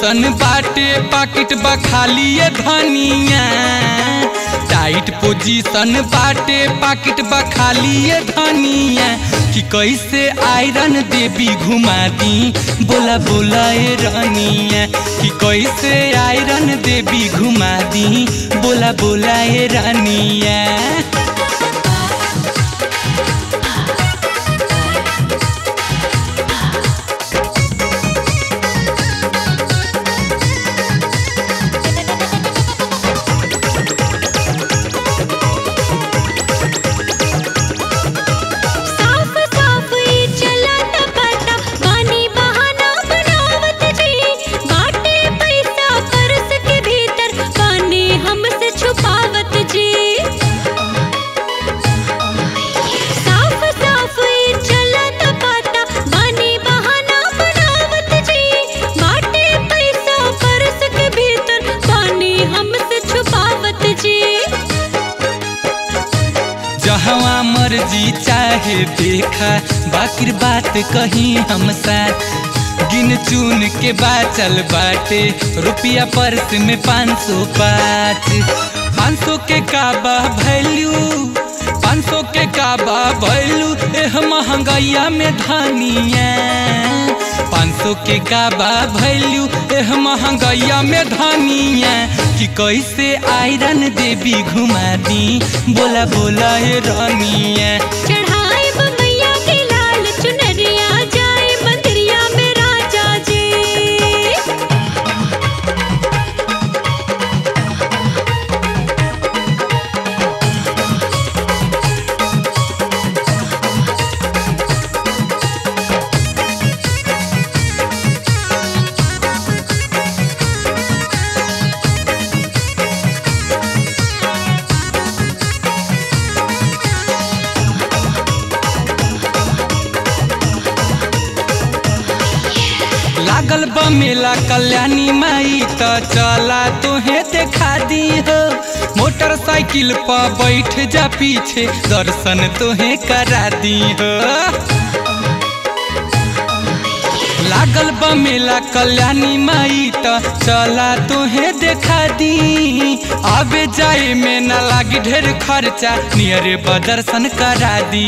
position बाटे पाकिट बा खाली ये धनिया टाइट पोजीशन बाटे पाकिट बा खाली ये धनिया कि कैसे आयरन देवी घुमा दी बोला बोला ए रानिया कि कैसे आयरन देवी घुमा दी बोला बोला ए रानिया साफ साफ ई चलत पता बानी बहाना बनावत जी बाटे पैसा पर्स के भीतर बानी हमसे छुपावत जी साफ साफ ई चलत पता बानी बहाना बनावत जी बाटे पैसा पर्स के भीतर बानी हमसे छुपावत जी जहवा मर्जी चाहे देखा बाकिर बात कहीं हम साथ गिन चुन के बाचल बाटे रुपया पर्स में पाँच सौ पाँच पाँच सौ के काबा वैल्यू पाँच सौ के काबा वैल्यू एह महंगाइया में धनिया पाँच सौ के काबा वैल्यू एह महंगाइया में धनिया कि कैसे आयरन देवी घुमा दी बोला बोला हे रानिया चढ़ाए मैया के लाल चुनरिया जाए मंदिरिया में राजा जी लागल बा मेला कल्याणी माई त चला तोहे देखा दी हो मोटरसाइकिल पर बैठ जा पीछे दर्शन तोहे करा दी हो लागल बा मेला कल्याणी माई त चला तोहे देखा दी आबे जाए में ना लागी ढेर खर्चा नियरे बदर्शन करा दी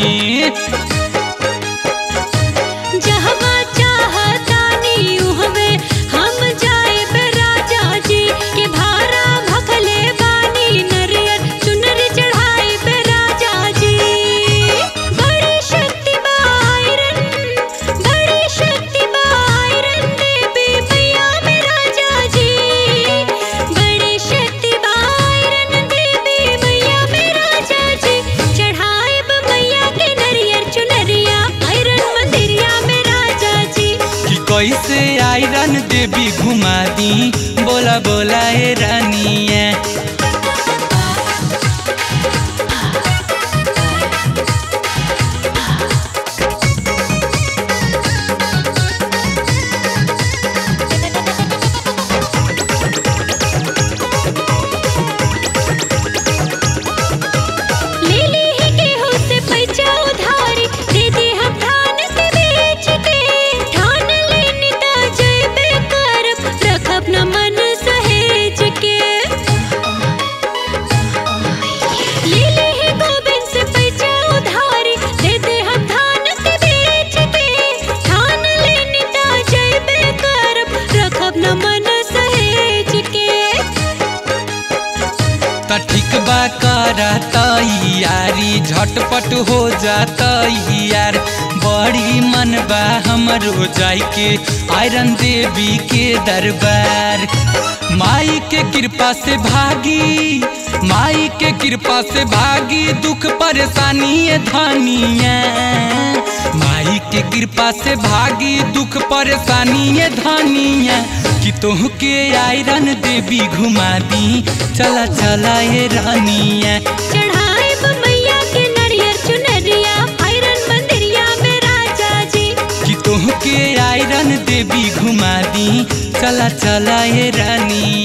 जहवा चाहतानी उहवे हम जाए बे राजा जी के भारा भखले बानी नरियर चुनर चढ़ाए बे राजा जी बड़ी शक्ति बायरन बड़ी शक्ति बायरन देवी मैया में राजा जी बड़ी शक्ति बायरन देवी मैया में राजा जी चढ़ाए मैया के नरियर चुनरिया आयरन मंदिरिया में राजा जी कि कैसे आयरन देवी घुमा दी बोला बोला ए रानिया ले ली ही गेहूं से पैसा उधारी दे दे हम धान के बेच के ठान लेनी ता जयबे करब रखब न मन सहेज के ले ली ही गोबिंद से पैसा उधारी दे दे हम धान के बेच के ठान लेनी ता जयबे करब रखब न मन सहेज के त ठीक बा करा तैयारी झटपट हो जाता यार बड़ी मन बा हमरो जाई के आयरन देवी के दरबार माई के कृपा से भागी माई के कृपा से भागी दुख परेशानी ये धनिया माई के कृपा से भागी दुख परेशानी ये धनिया कि तोह के आयरन देवी घुमा दी चला चला ये रानिया चढ़ाए मैया के नरियर चुनरिया आयरन मंदिरिया में राजा जी कि तोह के आयरन देवी घुमा दी चला चला ये रानिया